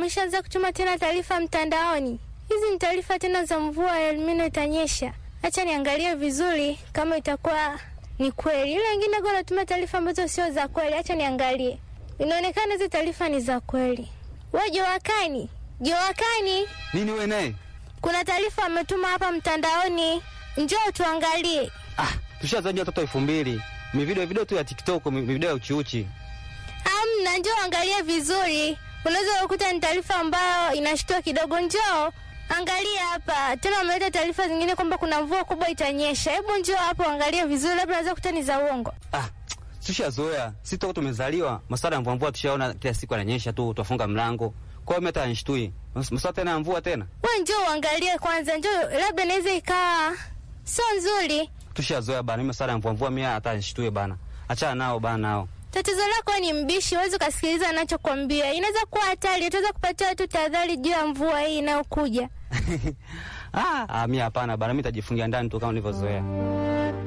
wameshaanza kutuma tena taarifa mtandaoni. Hizi ni taarifa tena za mvua ya Elnino itanyesha. Acha niangalie vizuri kama itakuwa ni kweli. Ile wengine kwa wanatuma taarifa ambazo sio za kweli. Acha niangalie. Inaonekana hizi taarifa ni za kweli. Wewe Jowakani, Jowakani, Nini wewe naye? kuna taarifa ametuma hapa mtandaoni, njoo tuangalie. Ah, tushazajia watoto elfu mbili. Mi video video tu ya TikTok, mi video ya uchiuchi. Amna, njoo angalia vizuri. Unaweza kukuta ni taarifa ambayo inashtua kidogo. Njoo angalia hapa tena, wameleta taarifa zingine kwamba kuna mvua kubwa itanyesha. Hebu njoo hapo angalia vizuri, labda unaweza kukuta ni za uongo. Ah, tushazoea. Sisi toka tumezaliwa, masuala ya mvua mvua tushaona kila siku ananyesha tu, tufunga mlango. Kwa hiyo mimi hata nishtui. Masuala tena ya mvua tena. We njoo uangalie kwanza, njoo, labda inaweza ikawa sio nzuri. Tushazoea bana, mimi masuala ya mvua mvua mimi hata nishtui bana. Achana nao bana nao. Tatizo lako ni mbishi, huwezi ukasikiliza anachokwambia. Inaweza kuwa hatari, utaweza kupatia tu tahadhari juu ya mvua hii inayokuja. ah, ah, mimi hapana bana, mimi nitajifungia ndani tu kama nilivyozoea.